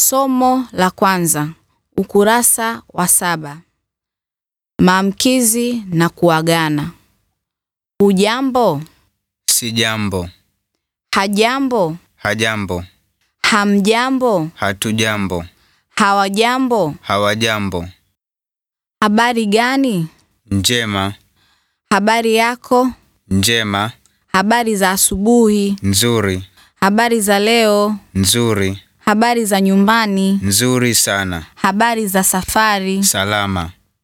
Somo la kwanza, ukurasa wa saba. Maamkizi na kuagana. Hujambo? Sijambo, Hajambo? hajambo, Hamjambo? hatujambo, Hawajambo? hawajambo, Habari gani? njema, Habari yako? njema, Habari za asubuhi? nzuri, Habari za leo? nzuri, Habari za nyumbani? nzuri sana, Habari za safari? salama,